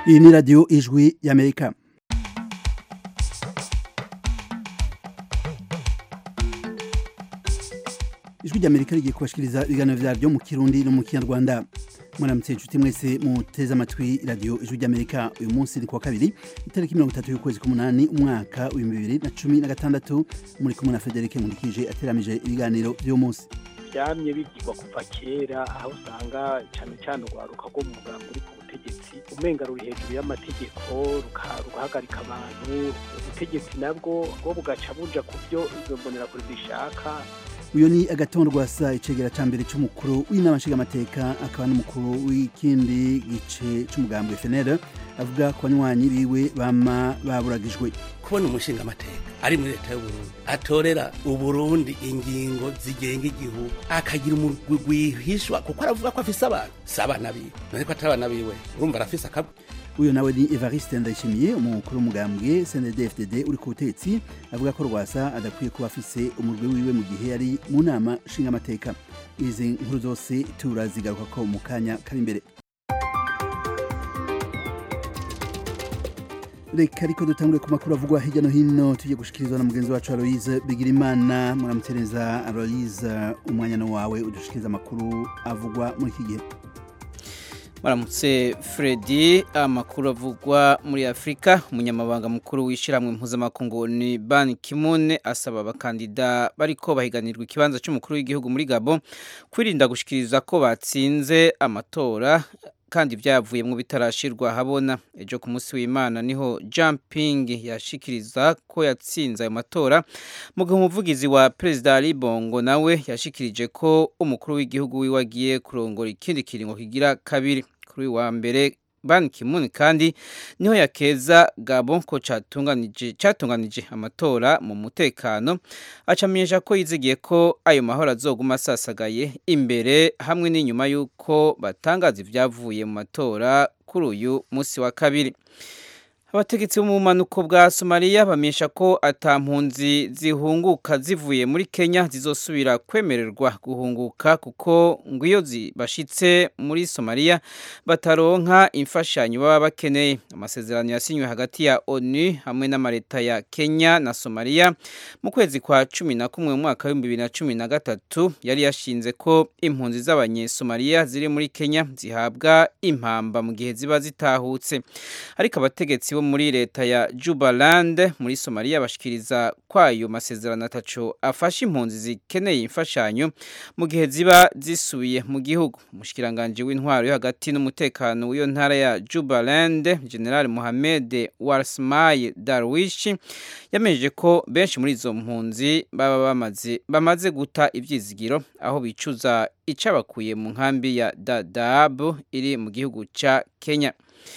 iyi ni radiyo ijwi y'amerika ijwi ry'amerika rigiye kubashikiriza ibiganiro vyaryo mu kirundi no mu kinyarwanda mwaramutse inshuti mwese muteze amatwi radiyo ijwi ry'amerika uyu munsi ni kuwa kabiri itariki mirongo itatu y'ukwezi k'umunani umwaka w'ibihumbi bibiri na cumi na gatandatu muri kumwe na federike nkurikije ateramije ibiganiro vy'uyu munsi byamye bigirwa kuva kera aho usanga cyane cyane urwaruka rwo mu mugambi uri ku butegetsi umenga ruri hejuru y'amategeko rugahagarika abantu ubutegetsi nabwo bwo bugaca buja ku byo izo mbonerakure zishaka uyu ni agatongo rwasa icegera ca mbere c'umukuru w'inama nshingamateka akaba n'umukuru w'ikindi gice c'umugambi FNL avuga ku banywanyi biwe bama baburagijwe kubona umushinga amateka ari muri leta y'uburundi atorera uburundi ingingo zigenga igihugu akagira umurwi rwihishwa kuko aravuga ko afise abantu si abana biwe none ko atari abana biwe urumva arafise akabwa uyu nawe ni evariste ndayishimiye umukuru w'umugambwe cndd uri ku butetsi avuga ko rwasa adakwiye kuba afise umurwi wiwe mu gihe yari mu nama nshingamateka izi nkuru zose turazigaruka ko mu kanya kari imbere reka ariko dutangure ku makuru avugwa hirya no hino tugiye gushikirizwa na mugenzi wacu aloise bigirimana muramutereza aloise umwanya wawe udushikiriza amakuru avugwa muri iki gihe Maramutse Freddy amakuru avugwa muri Afrika umunyamabanga mukuru w'ishiramwe mpuzamakungu ni Ban Ki-moon asaba abakandida bariko bahiganirwa ikibanza cy'umukuru w'igihugu muri Gabon kwirinda gushikiriza ko batsinze amatora kandi byavuyemo bitarashirwa habona ejo ku munsi w'Imana niho Jumping yashikiriza ko yatsinze ayo matora mu gihe umuvugizi wa Perezida Ali Bongo nawe yashikirije ko umukuru w'igihugu wiwe agiye kurongora ikindi kiringo kigira kabiri kuri wa mbere Ban Ki-moon kandi niho yakeza Gabon ko catunganije catunganije amatora mu mutekano acamenyesha ko yizigiye ko ayo mahoro azoguma asasagaye imbere hamwe n'inyuma y'uko batangaza ibyavuye mu matora kuri uyu munsi wa kabiri abategetsi bo mu bumanuko bwa somaliya bamenyesha ko atampunzi zihunguka zivuye muri kenya zizosubira kwemererwa guhunguka kuko ngo iyo bashitse muri somaliya bataronka imfashanyo baba bakeneye amasezerano yasinywe hagati ya onu hamwe n'amaleta ya kenya na somaliya mu kwezi kwa cumi na kumwe mu mwaka w'ibihumbi bibiri na cumi na gatatu yari yashinze ko impunzi z'abanyesomaliya ziri muri kenya zihabwa impamba mu gihe ziba zitahutse ariko abategetsi bo muri leta ya Jubaland muri Somalia bashikiriza kwayo masezerano ataco afasha impunzi zikeneye imfashanyo mu gihe ziba zisubiye mu gihugu umushikiranganje w'intwaro yo hagati n'umutekano w'iyo ntara ya Jubaland General Mohamed Warsmay Darwish yameje ko benshi muri izo mpunzi baba bamaze bamaze guta ivyizigiro aho bicuza icabakuye mu nkambi ya Dadaab iri mu gihugu ca Kenya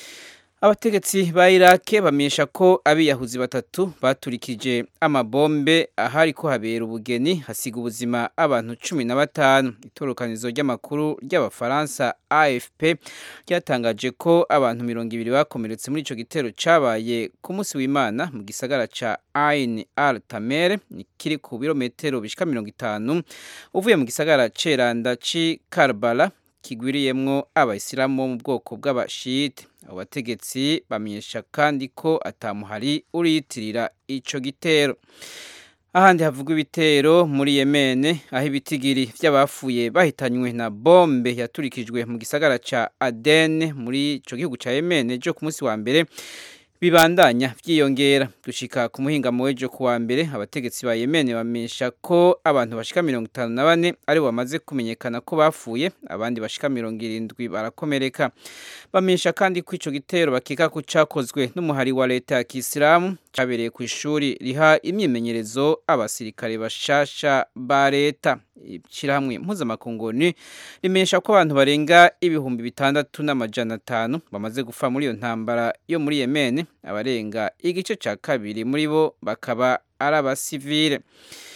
abategetsi ba Iraq bamenyesha ko abiyahuzi batatu baturikije amabombe ahari ko habera ubugeni hasiga ubuzima abantu cumi na batanu itorokanizo ry'amakuru ry'abafaransa AFP ryatangaje ko abantu mirongo ibiri bakomeretse muri ico gitero cabaye ku munsi w'Imana mu gisagara ca Ain al Tamer kiri ku birometero bishika mirongo itanu uvuye mu gisagara ceranda ci Karbala kigwiriyemwo abayisilamu bo mu bwoko bw'abashite abategetsi bamenyesha kandi ko atamuhari uriyitirira ico gitero ahandi havugwa ibitero muri Yemen aho ibitigiri vy'abafuye bahitanywe na bombe yaturikijwe mu gisagara ca Aden muri ico gihugu ca Yemen ejo ku munsi wa mbere bibandanya vyiyongera dushika ku muhingamo w'ejo kuwa mbere abategetsi ba Yemen bamenyesha ko abantu bashika mirongo itanu na bane ari bamaze kumenyekana ko bapfuye abandi bashika mirongo irindwi barakomereka bamenyesha kandi ko ico gitero bakeka ko cakozwe n'umuhari wa leta ya Kisilamu cabereye ku ishuri riha imyimenyerezo abasirikare bashasha ba leta ishirahamwe mpuzamakunguni rimenyesha ko abantu barenga ibihumbi bitandatu n'amajana atanu bamaze gufa muri iyo ntambara yo muri Yemen abarenga igice ca kabiri muri bo bakaba ari abasivile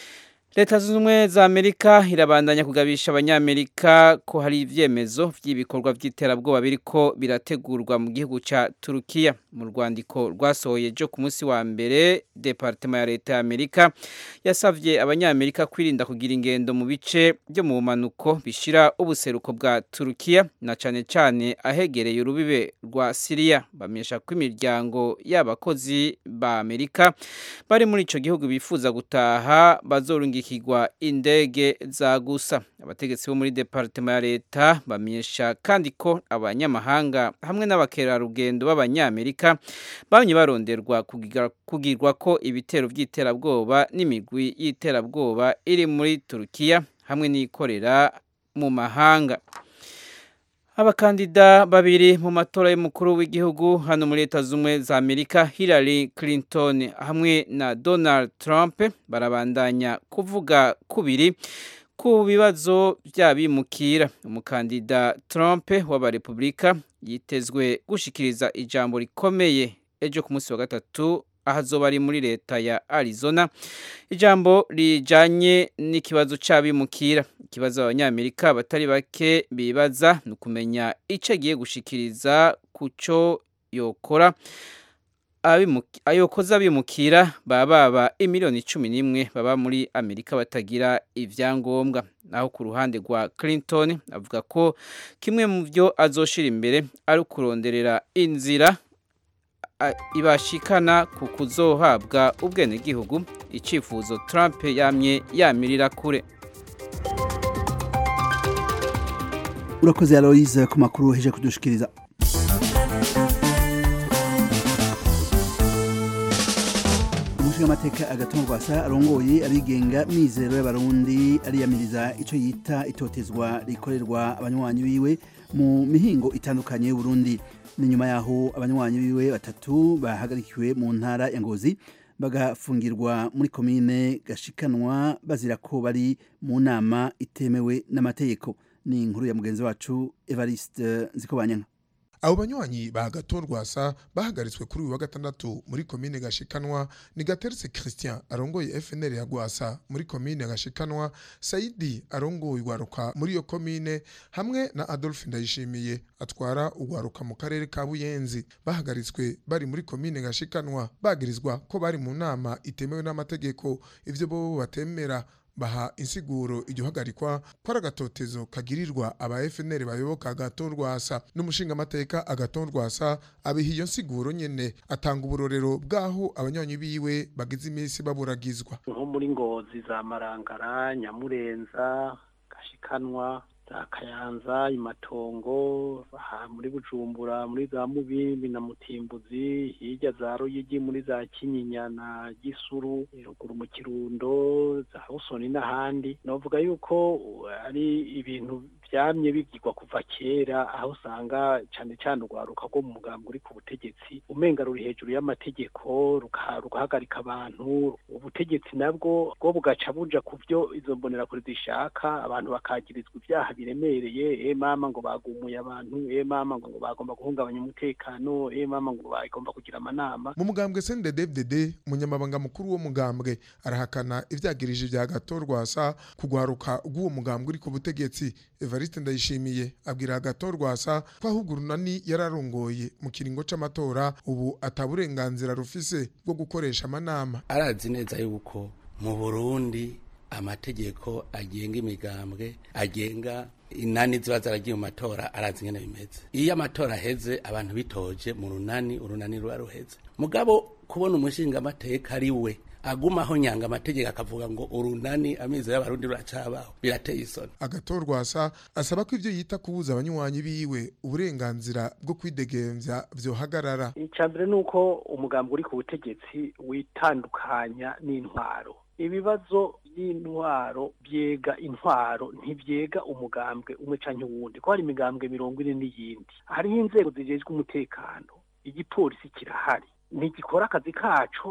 leta zunze ubumwe za amerika irabandanya kugabisha abanyamerika ko hari ibyemezo by'ibikorwa by'iterabwoba biriko birategurwa mu gihugu cya turukiya mu rwandiko rwasohoye jo ku munsi wa mbere departema ya leta ya amerika yasabye abanyamerika kwirinda kugira ingendo mu bice byo mu bumanuko bishira ubuseruko bwa turukiya na cyane cyane ahegereye urubibe rwa siriya bamenyesha ko imiryango y'abakozi ba amerika bari muri icyo gihugu bifuza gutaha bazorunga ikigwa indege za gusa abategetsi bo muri departema ya leta bamenyesha kandi ko abanyamahanga hamwe n'abakerarugendo b'abanyamerika bamye baronderwa kugirwa ko ibitero by'iterabwoba n'imigwi y'iterabwoba iri muri turukiya hamwe n'ikorera mu mahanga abakandida babiri mu matora y'umukuru w'igihugu hano muri leta z'ubumwe za amerika hillary clinton hamwe na donald trump barabandanya kuvuga kubiri ku bibazo by'abimukira umukandida trump w'abarepubulika yitezwe gushikiriza ijambo rikomeye ejo ku munsi wa gatatu ahazoba ari muri leta ya arizona ijambo rijanye n'ikibazo c'abimukira ikibazo abanyamerika batari bake bibaza ni ukumenya ico agiye gushikiriza kuco yokora ayokoza abimukira baba baba imiliyoni cumi n'imwe baba muri amerika batagira ivyangombwa naho ku ruhande rwa clinton avuga ko kimwe mu vyo azoshira imbere ari ukuronderera inzira ibashikana ku kuzohabwa ubwenegihugu icifuzo Trump yamye yamirira kure urakoze Aloise ku makuru heje kudushikiriza umushingamateka agatungo rwasa arongoye abigenga mizero y'abarundi ariyamiriza ico yita itotezwa rikorerwa abanywanyi biwe mu mihingo itandukanye y'uburundi ni nyuma yaho abanywanyi biwe batatu bahagarikiwe mu ntara ya ngozi bagafungirwa muri komine gashikanwa bazira ko bari mu nama itemewe n'amategeko ni inkuru ya mugenzi wacu evariste nzikobanyanka abo banywanyi ba gatorwasa bahagaritswe kuri uyu wa gatandatu muri komine gashikanwa ni gateretse christian arongoye fnr ya gwasa muri komine gashikanwa saidi arongoye ugwaruka muri iyo komine hamwe na adolphe ndayishimiye atwara ugwaruka mu karere ka buyenzi bahagaritswe bari muri komine gashikanwa bagirizwa ko bari mu nama itemewe n'amategeko ivyo bobo batemera baha insiguro iryo hagarikwa ko ari agatotezo kagirirwa aba FNL bayoboka agatorwasa n'umushingamateka agatorwasa abiha iyo nsiguro nyene atanga uburorero bw'aho abanywanyi biwe bagize iminsi baburagizwa nko muri ngozi za marangara nyamurenza gashikanwa za kayanza imatongo aha muri bujumbura muri za mubimbi na mutimbuzi hirya za ruyigi muri za kinyinya na gisuru ruguru mu kirundo za busoni n'ahandi novuga yuko ari ibintu byamye bigirwa kuva kera aho usanga cyane cyane urwaruka rwo mu mugambi uri ku butegetsi umenga ruri hejuru y'amategeko rugahagarika abantu ubutegetsi nabwo bwo bugaca buja ku byo izo mbonerakure zishaka abantu bakagirizwa ibyaha biremereye e mama ngo bagumuye abantu e mama ngo bagomba guhungabanya umutekano e mama ngo bagomba kugira amanama mu mugambwe CNDD-FDD umunyamabanga mukuru wo mugambwe arahakana ivyagirije vya gatorwasa kugwaruka rw'uwo mugambwe uri ku butegetsi Evariste Ndayishimiye abwira agatorwasa ko ahubwo urunani yararongoye mu kiringo c'amatora ubu ataburenganzira rufise bwo gukoresha amanama arazi neza yuko mu Burundi amategeko agenga imigambwe agenga inani ziba zaragiye mu matora arazi ingene bimeze iyo amatora aheze abantu bitoje mu runani urunani ruba ruheze mugabo kubona umushingamateka ari we agumaho nyanga amategeko akavuga ngo urunani amizo y'abarundi ruracabaho birateye isoni agatorwasa asaba ko ivyo yita kubuza abanywanyi biwe uburenganzira bwo kwidegemvya vyohagarara icambere nuko umugambi uri ku butegetsi witandukanya n'intwaro ibibazo by'intwaro byega intwaro ntibyega umugambwe umwe canke uwundi ko hari imigambwe mirongo ine n'iyindi hariho inzego zijejwe umutekano igipolisi kirahari ntigikora akazi kaco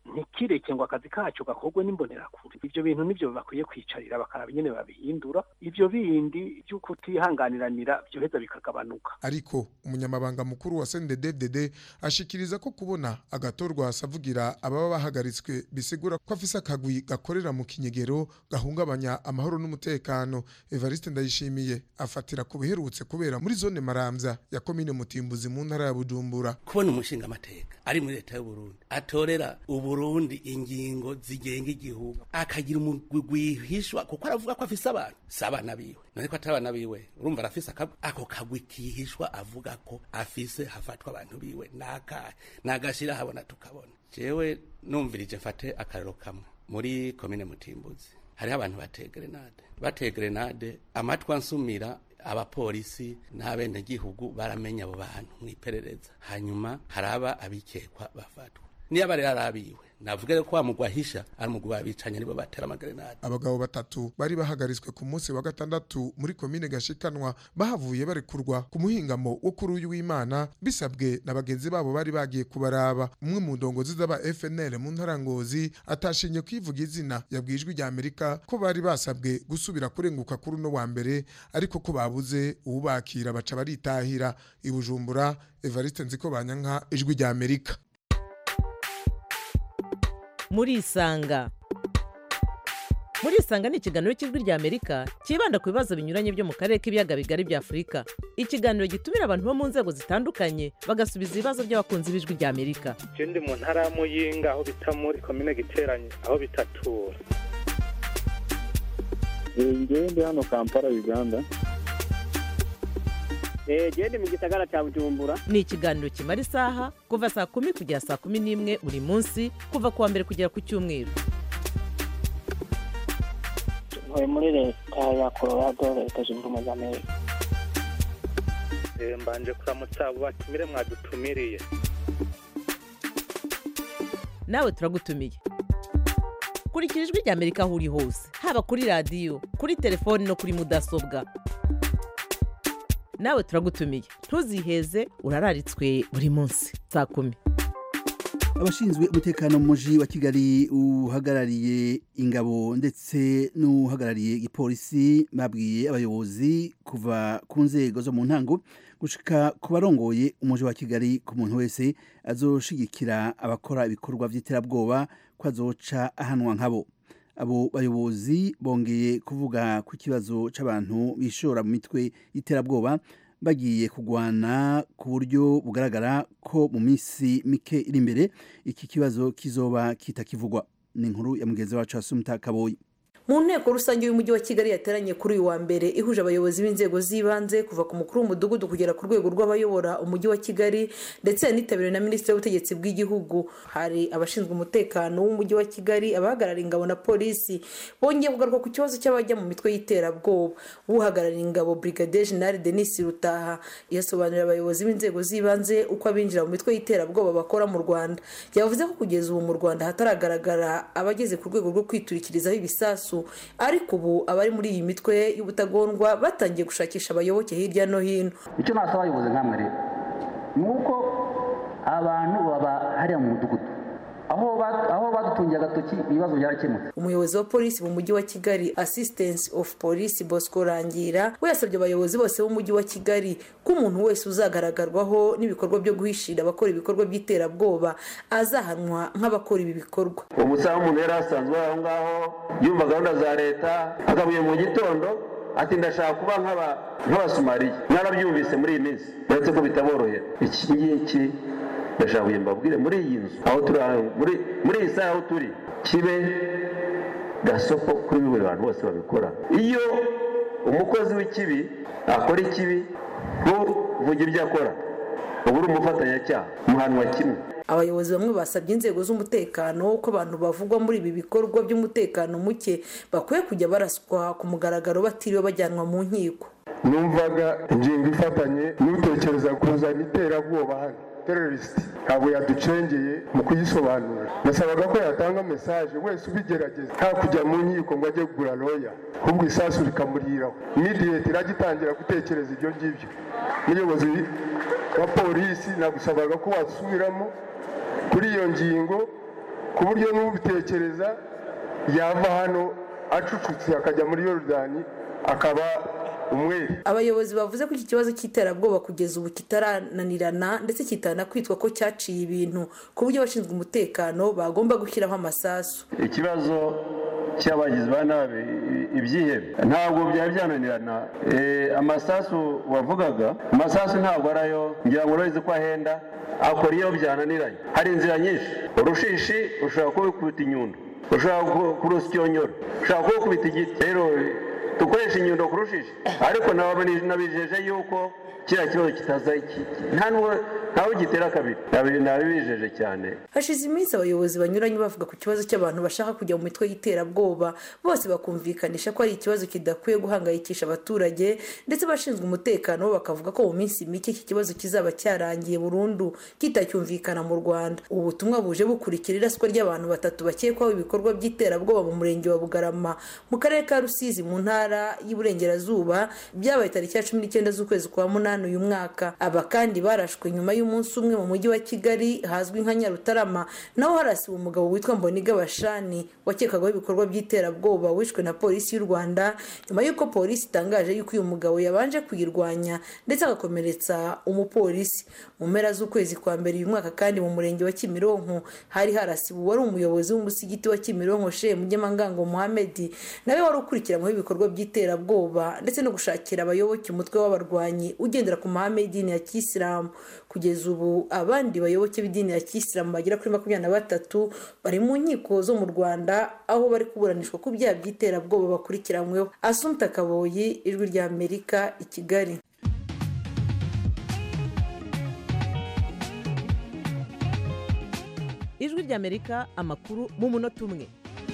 ntikireke ngo akazi kacu gakorwe n'imbonerakure ivyo bintu nivyo bakwiye kwicarira bakaraba nyene babihindura ivyo bindi vyo kutihanganiranira vyoheza bikagabanuka ariko umunyamabanga mukuru wa CNDD-FDD ashikiriza ko kubona agatorwa asavugira ababa bahagaritswe bisigura ko afise akagwi gakorera mu kinyegero gahungabanya amahoro n'umutekano Evariste Ndayishimiye afatira ku biherutse kubera muri zone Maramvya ya komine Mutimbuzi mu ntara ya Bujumbura kubona umushinga amateka ari muri leta y'u Burundi atorera uburundi ingingo zigenga igihugu akagira umugwi gwihishwa kuko aravuga ko afise abantu si abana biwe none ko atari abana biwe urumva arafise akagwi ako kagwi kihishwa avuga ko afise hafatwa abantu biwe nakahe nagashira habona tukabona jewe numvirije mfate akarero kamwe muri komine mutimbuzi hariho abantu bateye grenade bateye grenade amatwi ansumira abapolisi n'abenegihugu baramenya abo bantu mw'iperereza hanyuma haraba abikekwa bafatwa niyo aba rero arabiwe navuga ko wa mugwi ahisha ari umugwi babicanye nibo batera amagrenade abagabo batatu bari bahagaritswe ku munsi wa gatandatu muri komine gashikanwa bahavuye barekurwa ku muhingamo wo kuri uyu w'imana bisabwe na bagenzi babo bari bagiye kubaraba umwe mu ndongozi z'aba FNL mu ntarangozi atashinye kwivuga izina yabwijwe rya Amerika ko bari basabwe gusubira kurenguka kuri uno wa mbere ariko ko babuze uwubakira baca baritahira i Bujumbura Evariste Nziko Banyanka ijwi rya Amerika murisanga murisanga ni ikiganiro cy'ijwi rya amerika cyibanda ku bibazo binyuranye byo mu karere k'ibiyaga bigari bya afurika ikiganiro gitumira abantu bo mu nzego zitandukanye bagasubiza ibibazo by'abakunzi b'ijwi rya amerika je ndi mu ntara ya muyinga aho bita muri komine giteranye aho bitatura ngewe ndi hano kampala uganda genda mu gisagara cya bujumbura ni ikiganiro kimara isaha kuva saa kumi kugera saa kumi n'imwe buri munsi kuva ku wa mbere kugera ku cyumweru ntuye muri leta ya colorado leta zunze ubumwe za amerika Eh, mbanje kuramutsa abo batumire mwadutumiriye nawe turagutumiye kurikira ijwi rya amerika aho uri hose haba kuri radiyo kuri telefoni no kuri mudasobwa nawe turagutumiye ntuziheze urararitswe buri munsi saa kumi abashinzwe umutekano mu muji wa kigali uhagarariye ingabo ndetse n'uhagarariye igipolisi babwiye abayobozi kuva ku nzego zo mu ntango gushika ku barongoye umuji wa kigali ku muntu wese azoshigikira abakora ibikorwa by'iterabwoba ko azoca ahanwa nkabo abo bayobozi bongeye kuvuga ku kibazo c'abantu bishora mu mitwe y'iterabwoba bagiye kugwana ku buryo bugaragara ko mu minsi mike iri imbere iki kibazo kizoba kitakivugwa ni inkuru ya mugenzi wacu asumta kaboyi mu nteko rusange y'umujyi wa kigali yateranye kuri uyu wa mbere ihuje abayobozi b'inzego z'ibanze kuva ku mukuru w'umudugudu kugera ku rwego rw'abayobora umujyi wa kigali ndetse yanitabiriwe na minisitiri w'ubutegetsi bw'igihugu hari abashinzwe umutekano w'umujyi wa kigali abahagarariye ingabo na polisi bongeye kugaruka ku kibazo cy'abajya mu mitwe y'iterabwoba uhagarariye ingabo brigadier general denis rutaha yasobanurira abayobozi b'inzego z'ibanze uko abinjira mu mitwe y'iterabwoba bakora mu rwanda yavuze ko kugeza ubu mu rwanda hataragaragara abageze ku rwego rwo kwiturikirizaho ibisasu ariko ubu abari muri iyi mitwe y'ubutagondwa batangiye gushakisha abayoboke hirya no hino icyo nasaba abayobozi nk'amwe rero ni uko abantu baba hariya mu mudugudu aho badutungiye agatoki ibibazo byarakemutse umuyobozi wa polisi mu mujyi wa kigali assistance of police bosco rangira we yasabye abayobozi bose b'umujyi wa kigali ko umuntu wese uzagaragarwaho n'ibikorwa byo guhishira abakora ibikorwa by'iterabwoba azahanwa nk'abakora ibi bikorwa umusaza w'umuntu yari asanzwe aho ngaho yumva gahunda za leta agabuye mu gitondo ati ndashaka kuba nk'abasumariya mwarabyumvise muri iyi minsi uretse ko bitaborohera iki ngiki ndashaka kugira mbabwire muri iyi nzu aho turi muri iyi saha aho turi kibe gasoko kuri buri bantu bose babikora iyo umukozi w'ikibi akora ikibi ntuvuge ibyo akora uba uri umufatanyacyaha muhanwa kimwe abayobozi bamwe basabye inzego z'umutekano ko abantu bavugwa muri ibi bikorwa by'umutekano muke bakwiye kujya baraswa ku mugaragaro batiriwe bajyanwa mu nkiko numvaga ingingo ifatanye n'utekereza kuzana iterabwoba hano terorisiti ntabwo yaducengeye mu kuyisobanura nasabaga ko yatanga mesaje wese ubigerageza nta kujya mu nkiko ngo ajye kugura roya ahubwo isasu rikamuriraho imidiyeti irajya itangira gutekereza ibyo ngibyo umuyobozi wa polisi nagusabaga ko wasubiramo kuri iyo ngingo ku buryo n'ubitekereza yava hano acucutse akajya muri yorodani akaba umwere abayobozi bavuze ko iki kibazo cy'iterabwoba kugeza ubu kitarananirana ndetse kitanakwitwa ko cyaciye ibintu ku buryo abashinzwe umutekano bagomba gushyiraho amasasu ikibazo cy'abagizi ba nabi ibyihebe ntabwo byari byananirana amasasu wavugaga amasasu ntabwo arayo ngira ngo urabizi ko ahenda akora iyo byananiranye hari inzira nyinshi urushishi ushobora kubikubita inyundo ushobora kurusyonyora ushobora kubikubita igiti rero dukoresha inyundo kurushishi ariko nabijeje yuko kiriya kibazo kitaza nta ntawe gitera kabiri nabibijeje cyane hashize iminsi abayobozi banyuranye bavuga ku kibazo cy'abantu bashaka kujya mu mitwe y'iterabwoba bose bakumvikanisha ko ari ikibazo kidakwiye guhangayikisha abaturage ndetse abashinzwe umutekano bo bakavuga ko mu minsi mike iki kibazo kizaba cyarangiye burundu kitacyumvikana mu rwanda ubu butumwa buje bukurikira iraswa ry'abantu batatu bakekwaho ibikorwa by'iterabwoba mu murenge wa bugarama mu karere ka rusizi mu ntara y'iburengerazuba byabaye tariki ya cumi n'icyenda z'ukwezi kwa munani uyu mwaka aba kandi barashwe nyuma y'umunsi umwe mu mujyi wa kigali hazwi nka nyarutarama naho harasiwe umugabo witwa mboniga bashani wakekagaho ibikorwa by'iterabwoba wishwe na polisi y'u rwanda nyuma y'uko polisi itangaje yuko uyu mugabo yabanje kuyirwanya ndetse agakomeretsa umupolisi mu mpera z'ukwezi kwa mbere uyu mwaka kandi mu murenge wa kimironko hari harasiwe uwari umuyobozi w'umusigiti wa kimironko shehe mugemangango muhamedi nawe wari ukurikiranyweho ibikorwa by'iterabwoba ndetse no gushakira abayoboke umutwe w'abarwanyi ugendera ku mahame y'idini ya kisilamu kugeza ubu abandi bayoboke b'idini ya kisilamu bagera kuri makumyabiri na batatu bari mu nkiko zo mu rwanda aho bari kuburanishwa ku byaha by'iterabwoba bakurikiranyweho asumta kaboyi ijwi rya amerika i kigali ijwi rya amerika amakuru mu munota umwe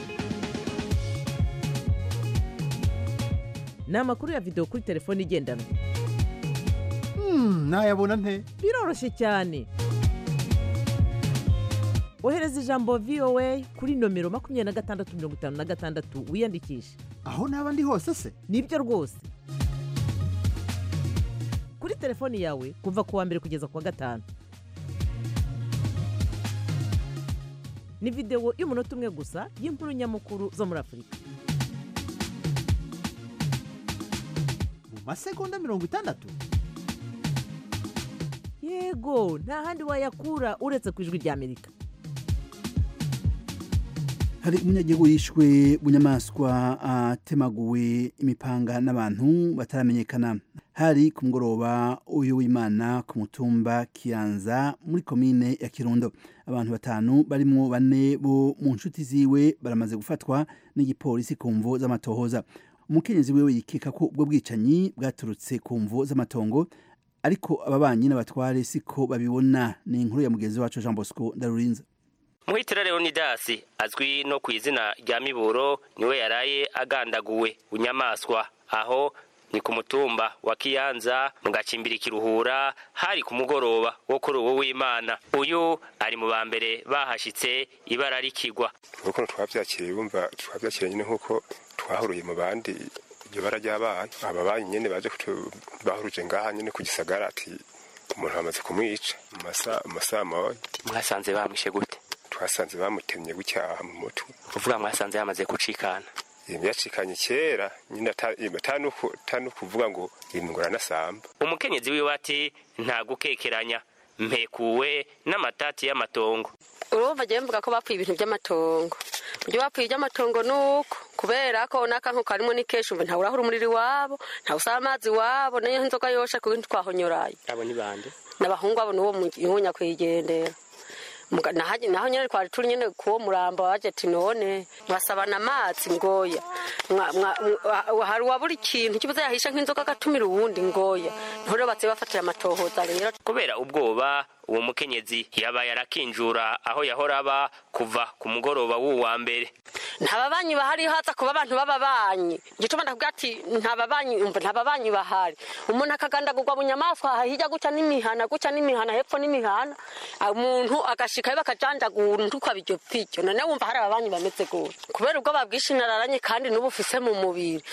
ni amakuru ya videwo kuri telefone igendanwa nayabona nte biroroshye cyane ohereza ijambo voa kuri nomero makumyabiri na gatandatu mirongo itanu na gatandatu wiyandikishe aho naba ndi hose se nibyo rwose kuri telefoni yawe kuva ku wa mbere kugeza ku wa gatanu ni videwo y'umunota umwe gusa y'inkuru nyamukuru zo muri afurika mu masegonda mirongo itandatu yego nta handi wayakura uretse ku ijwi ry'amerika hari umunyagihugu yishwe bunyamaswa atemaguwe imipanga n'abantu bataramenyekana hari ku mugoroba uyu w'imana ku mutumba kiyanza muri komine ya kirundo abantu batanu barimo bane bo mu nshuti ziwe baramaze gufatwa n'igipolisi ku mvo z'amatohoza umukenyezi wiwe yikeka ko ubwo bwicanyi bwaturutse ku mvo z'amatongo ariko ababanyi n'abatware siko babibona ni inkuru ya mugenzi wacu jean bosco ndarurinza muhitira leonidasi azwi no ku izina rya miburo niwe yaraye agandaguwe bunyamaswa aho ni ku mutumba wa kiyanza mu gacimbiri kiruhura hari ku mugoroba wo kuri uwo w'imana uyu ari mu ba mbere bahashitse ibara rikigwa ukuntu twabyakiriye bumva twabyakiriye nyine nk'uko twahuruye mu bandi iryo bara ryabaye aba banyi nyine baje bahuruje ngaha nyine ku gisagara ati umuntu bamaze kumwica mu masaha mawe mwasanze bamwishe gute twasanze bamutemye gutya mu mutwe uvuga mwasanze yamaze gucikana yacikanye kera nyine atanu kuvuga ngo imingura nasamba umukenyezi wiwe ati nta gukekeranya mpekuwe n'amatati y'amatongo urumva agiye mvuga ko bapfuye ibintu by'amatongo ibyo bapfuye iby'amatongo ni uko kubera ko n'akantu karimo ni kenshi umva ntawe urahura umuriro iwabo ntawe usaba amazi iwabo niyo nzoga yoshe ku bintu twahonyoraye abo ni bande n'abahungu abo n'uwo mu nyakwigendera naho nyine twari turi nyine kuwo murambo waje ati none mwasabana amazi ngoya hari uwabura ikintu kibuze yahisha nk'inzoga agatumira uwundi ngoya niho rero batsiye bafatira amatohoza rero kubera ubwoba uwo mukenyezi yabaye arakinjura aho yahora aba kuva ku mugoroba w'uwa mbere nta babanyi bahari haza kuba abantu b'ababanyi igituma ndavuga ati nta babanyi umva nta babanyi bahari umuntu akagandagurwa mu nyamaswa hirya guca n'imihana guca n'imihana hepfo n'imihana umuntu agashikayo bakajanjagura ntukaba iryo pfiryo none wumva hari ababanyi bameze gutya kubera ubwo babwishinararanye kandi n'ubu ufise mu mubiri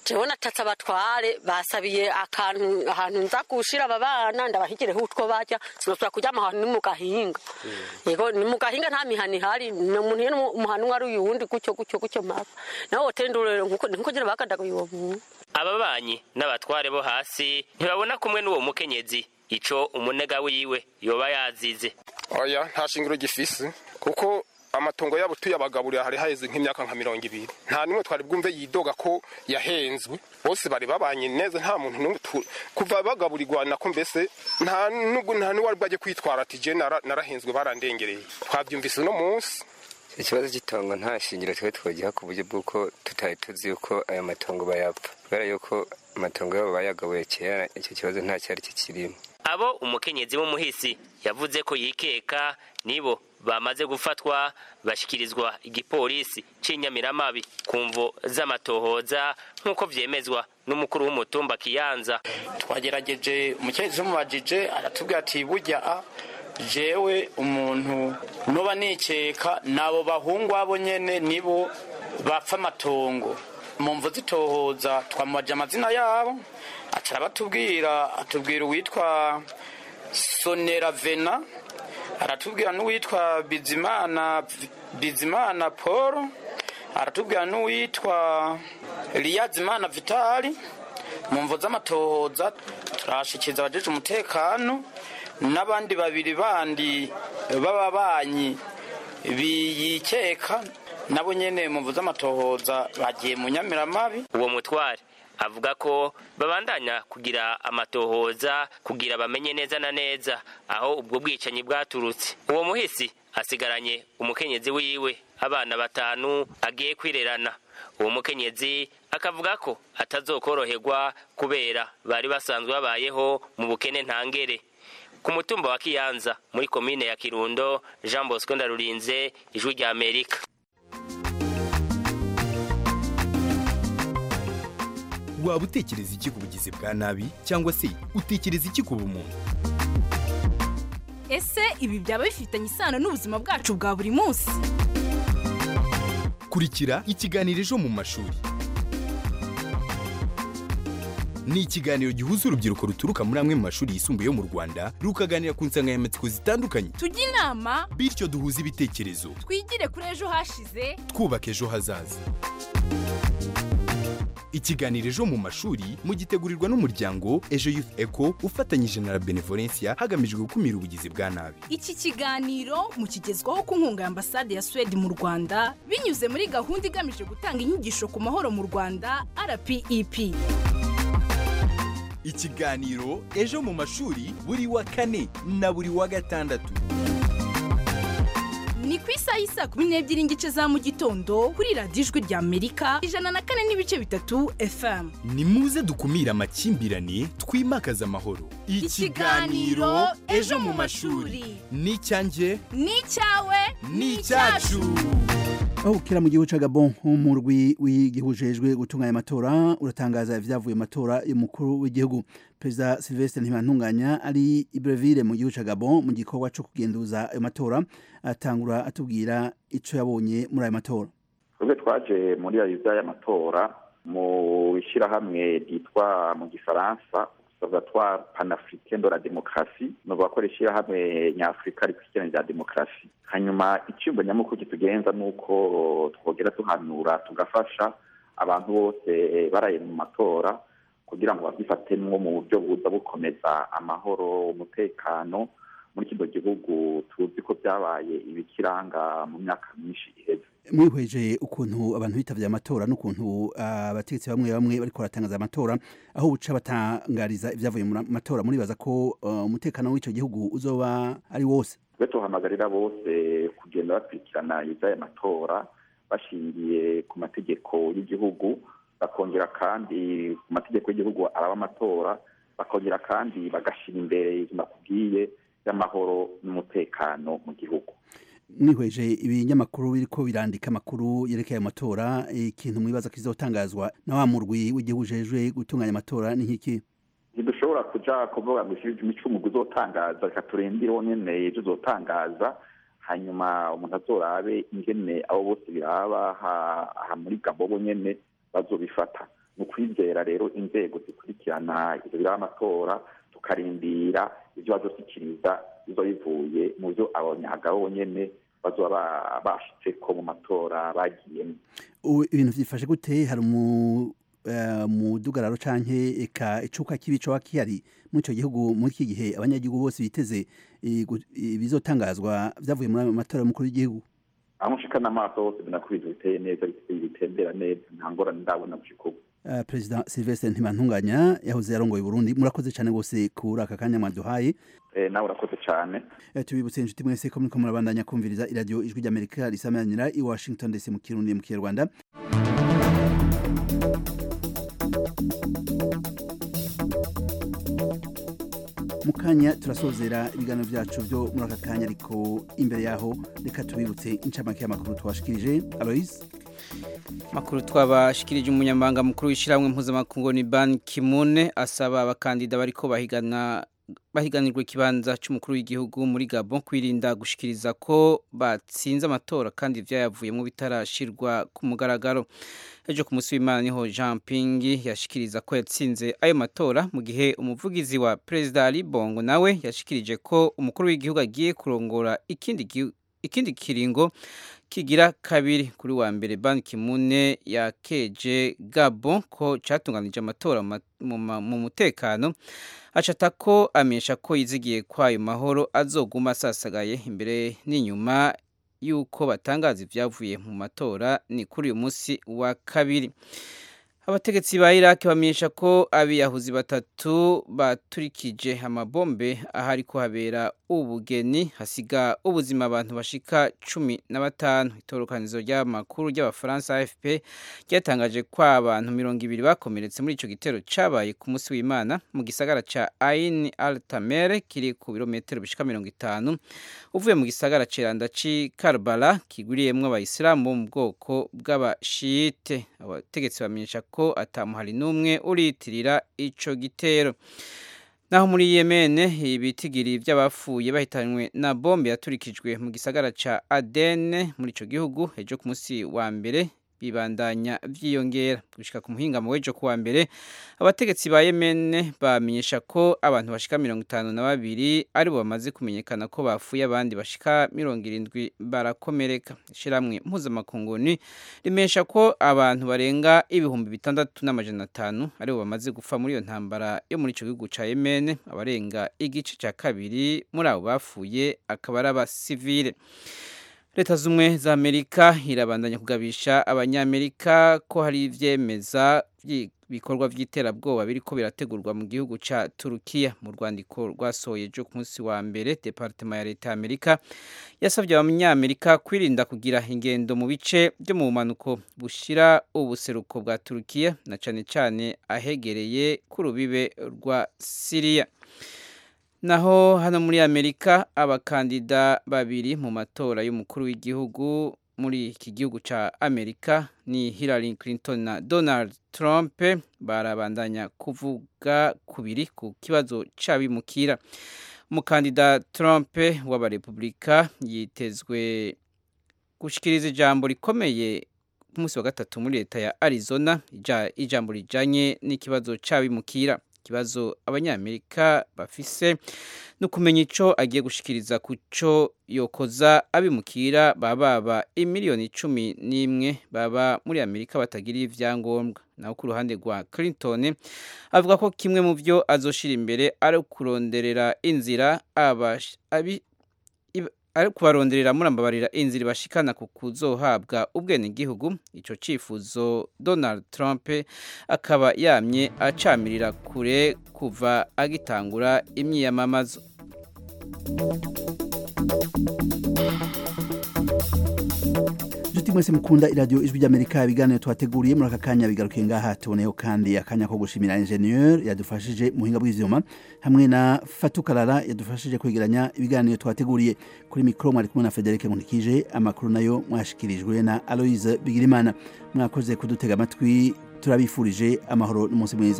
jewe natatse abatware basabiye akantu ahantu nza gushira aba bana ndabahigireho utwo barya sinosubira kuryama ahantu ni mu gahinga yego ni mu gahinga nta mihana ihari ni umuntu iyo umuhana umwe ari uyuwundi gutyo gutyo gutyo mapa nawe wotendurere nkuko nkuko nyine bakandaguye uwo muntu ababanyi n'abatware bo hasi ntibabona kumwe n'uwo mukenyezi ico umunega wiwe yoba yazize oya nta shingiro gifise kuko amatongo yabo tuyabagaburira hari haheze nk'imyaka nka mirongo ibiri nta nimwe twari bwumve yidoga ko yahenzwe bose bari babanye neza nta muntu n'umwe tu- kuva bagaburirwa nako mbese nta nubwo nta n'uwari bwajye kwitwara ati je nara- narahenzwe barandengereye twabyumvise uno munsi ikibazo cy'itongo nta shingiro twe twogiha ku buryo bw'uko tutari tuzi yuko aya matongo bayapfa kubera yuko amatongo yabo bayagabuye kera icyo kibazo nta cyari kikirimo abo umukenyezi w'umuhisi yavuze ko yikeka nibo bamaze gufatwa bashyikirizwa igipolisi c'inyamiramabi ku mvo z'amatohoza nk'uko vyemezwa n'umukuru w'umutumba kiyanza twagerageje umukenyezi umubajije aratubwira ati burya a jewe umuntu noba nikeka nabo bahungu abo nyene nibo bapfa amatongo mu mvu zitohoza twamubaje amazina yabo aca arabatubwira atubwira uwitwa sonera vena aratubwira n'uwitwa bizimana bizimana paul aratubwira n'uwitwa liyazimana vitali mu mvu z'amatohoza turashikiriza abajeje umutekano n'abandi babiri bandi b'ababanyi biyikeka nabo nyene mu mvu z'amatohoza bagiye mu nyamiramabi uwo mutware avuga ko babandanya kugira amatohoza kugira bamenye neza na neza aho ubwo bwicanyi bwaturutse uwo muhisi asigaranye umukenyezi wiwe abana batanu agiye kwirerana uwo mukenyezi akavuga ko atazokoroherwa kubera bari basanzwe babayeho mu bukene ntangere ku mutumba wa kiyanza muri komine ya kirundo jean bosco ndarurinze ijwi rya amerika waba utekereza iki ku bugizi bwa nabi cyangwa se utekereza iki ku bumuntu ese ibi byaba bifitanye isano n'ubuzima bwacu bwa buri munsi kurikira ikiganiro ejo mu mashuri ni ikiganiro gihuza urubyiruko ruturuka muri amwe mu mashuri yisumbuye yo mu rwanda rukaganira ku nsanganyamatsiko zitandukanye tujye inama bityo duhuze ibitekerezo twigire kuri ejo hashize twubaka ejo hazaza ikiganiro ejo mu mashuri mugitegurirwa n'umuryango ejo youth eco ufatanyije na la benevolencia hagamijwe gukumira ubugizi bwa nabi iki kiganiro mukigezwaho ku nkunga ya ambasade ya suwede mu rwanda binyuze muri gahunda igamije gutanga inyigisho ku mahoro mu rwanda rpep ikiganiro ejo mu mashuri buri wa kane na buri wa gatandatu ni ku isaha y'isaa kumi n'ebyiri n'igice za mu gitondo kuri radiyo ijwi rya amerika ijana na kane n'ibice bitatu fm ni muze dukumire amakimbirane twimakaze amahoro Ikiganiro Ejo mu mashuri. ni icyanjye ni icyawe ni icyacu aho bukera mu gihugu ca Gabon umurwi w'igihujejwe gutunganya amatora uratangaza ivyavuye mu matora y'umukuru w'igihugu perezida Sylvestre Ntibantunganya ari i Breville mu gihugu ca Gabon mu gikorwa co kugenduza ayo matora atangura atubwira ico yabonye muri ayo matora twebwe twaje muri ayo y'amatora mu ishyirahamwe ryitwa mu gifaransa observatoire panafricain de la démocratie ni ukuvuga ishyirahamwe nyafurika rikurikirana rya demokarasi hanyuma icyumba nyamukuru kitugenza ni uko twogera tuhanura tugafasha abantu bose baraye mu matora kugira ngo babyifatemwo mu buryo buza bukomeza amahoro umutekano muri kino gihugu tuzi ko byabaye ibikiranga mu myaka myinshi iheze mwihweje ukuntu abantu bitavye amatora n'ukuntu abategetsi bamwe bamwe bariko baratangaza amatora aho buca batangariza ivyavuye mu matora muribaza ko uh, umutekano w'ico gihugu uzoba ari wose twe tuhamagarira bose kugenda bakurikirana ivy'aya matora bashingiye ku mategeko y'igihugu bakongera kandi ku mategeko y'igihugu araba amatora bakongera kandi bagashira imbere ivyo nakubwiye y'amahoro n'umutekano mu gihugu mwihweje ibinyamakuru biriko birandika amakuru yerekeye amatora ikintu mwibaza kizotangazwa na wa murwi w'igihugu ujejwe gutunganya amatora ni nk'iki ntidushobora kuja kuvuga ngo imicumugu uzotangaza reka turendireho nyene ivyo uzotangaza hanyuma umuntu azorabe ingene abo bose biraba aha muri gabobo nyene bazobifata ni ukwizera rero inzego zikurikirana ivyo biraba amatora tukarindira ivyo bazoshyikiriza bizo bivuye mu byo abanyagabo nyene bazoba bashitseko mu matora bagiyemo ibintu byifashe gute hari umudugararo canke eka icuka kibi coba kihari muri ico gihugu muri iki gihe abanyagihugu bose biteze ibizotangazwa vyavuye muri ayo matora y'umukuru w'igihugu aho nshikana amaso hose mbona ko ibintu biteye neza bitembera neza nta ngorane ndabona gushika ubu Uh, Perezida Sylvestre Ntibantunganya yahoze yarongoye Burundi murakoze cyane gose kuri aka kanya mwaduhaye eh nawe urakoze cyane eh, tubibutse inshuti mwese ko muriko murabandanya kumviriza iradio ijwi ry'Amerika risamanira i Washington DC mu Kirundi mu Kinyarwanda mukanya turasozera ibiganiro byacu byo muri aka kanya ariko imbere yaho reka tubibutse incamake y'amakuru twashikirije Alois makuru twabashikirije umunyamabanga mukuru w'ishyirahamwe mpuzamakungu ni Ban Ki-moon asaba abakandida bariko bahigana bahiganirwa ikibanza cy'umukuru w'igihugu muri Gabon kwirinda gushikiriza ko batsinze amatora kandi ivyayavuyemo bitarashirwa ku mugaragaro ejo ku munsi w'Imana niho Jean Ping yashikiriza ko yatsinze ayo matora mu gihe umuvugizi wa Perezida Ali Bongo nawe yashikirije ko umukuru w'igihugu agiye kurongora ikindi ikindi kiringo kigira kabiri kuri wa mbere Ban Ki-moon yakeje Gabon ko catunganije amatora mu mutekano acata ko amenyesha ko yizigiye kwayo mahoro azoguma asasagaye imbere n'inyuma yuko batangaza ibyavuye mu matora ni kuri uyu munsi wa kabiri abategetsi ba Iraq bamenyesha ko abiyahuzi batatu baturikije amabombe ahari kuhabera ubugeni hasiga ubuzima abantu bashika cumi na batanu itorokanizo ry'amakuru ry'abafaransa AFP ryatangaje ko abantu mirongo ibiri bakomeretse muri ico gitero cabaye ku munsi w'Imana mu gisagara ca Ain al-Tamer kiri ku birometero bishika mirongo itanu uvuye mu gisagara ceranda ci Karbala kigwiriyemwo abayisilamu bo mu bwoko bw'abashite abategetsi bamenyesha ko atamuhari n'umwe uriyitirira ico gitero naho muri Yemen ibitigiri by'abapfuye bahitanywe na bombe yaturikijwe mu gisagara ca Aden muri ico gihugu ejo ku munsi wa mbere bibandanya vyiyongera gushika ku muhingamo w'ejo kuwa mbere abategetsi ba Yemen bamenyesha ko abantu bashika mirongo itanu na babiri aribo bamaze kumenyekana ko bapfuye abandi bashika mirongo irindwi barakomereka ishiramwe mpuzamakunguni rimesha ko abantu barenga ibihumbi bitandatu n'amajana atanu aribo bamaze gupfa muri iyo ntambara yo muri ico gihugu ca Yemen abarenga igice ca kabiri muri abo bapfuye akaba ari abasivile leta z'umwe za amerika irabandanya kugabisha abanyamerika ko hari ivyemeza ibikorwa by'iterabwoba biriko birategurwa mu gihugu ca turukiya mu rwandiko rwasohoye ejo ku munsi wa mbere departema ya leta ya amerika yasabye abanyamerika kwirinda kugira ingendo mu bice byo mu bumanuko bushira ubuseruko bwa turukiya na cane cane ahegereye ku rubibe rwa siriya naho hano muri amerika abakandida babiri mu matora y'umukuru w'igihugu muri iki gihugu ca amerika ni hillary clinton na donald trump barabandanya kuvuga kubiri ku kibazo c'abimukira umukandida trump w'abarepublika yitezwe gushikiriza ijambo rikomeye ku munsi wa gatatu muri leta ya arizona ijambo rijanye n'ikibazo c'abimukira ikibazo abanyamerika bafise no kumenya ico agiye gushikiriza kuco yokoza abimukira baba baba imiliyoni cumi n'imwe baba muri amerika batagira ivyangombwa naho ku ruhande rwa clinton avuga ko kimwe mu vyo azoshira imbere ari kuronderera inzira abi ari kubaronderera murambabarira inzira ibashikana ku kuzohabwa ubwenegihugu ico cifuzo Donald Trump akaba yamye acamirira kure kuva agitangura imyiyamamazo Juti mwese mukunda iradio ijwi ry'Amerika ibiganiro twateguriye muri aka kanya bigarukiye ngaha tuboneyeho kandi akanya ko gushimira ingenieur yadufashije muhinga bw'ivyuma hamwe na Fatukarara yadufashije kwegeranya ibiganiro twateguriye kuri mikro mwari kumwe na Frederic Nkunikije amakuru nayo mwashikirijwe na Aloise Bigirimana mwakoze kudutega amatwi turabifurije amahoro n'umunsi mwiza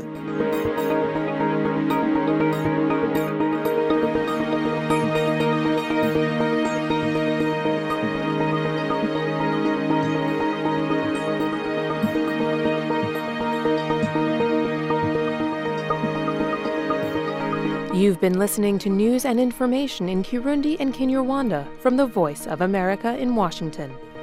You've been listening to news and information in Kirundi and Kinyarwanda from the Voice of America in Washington.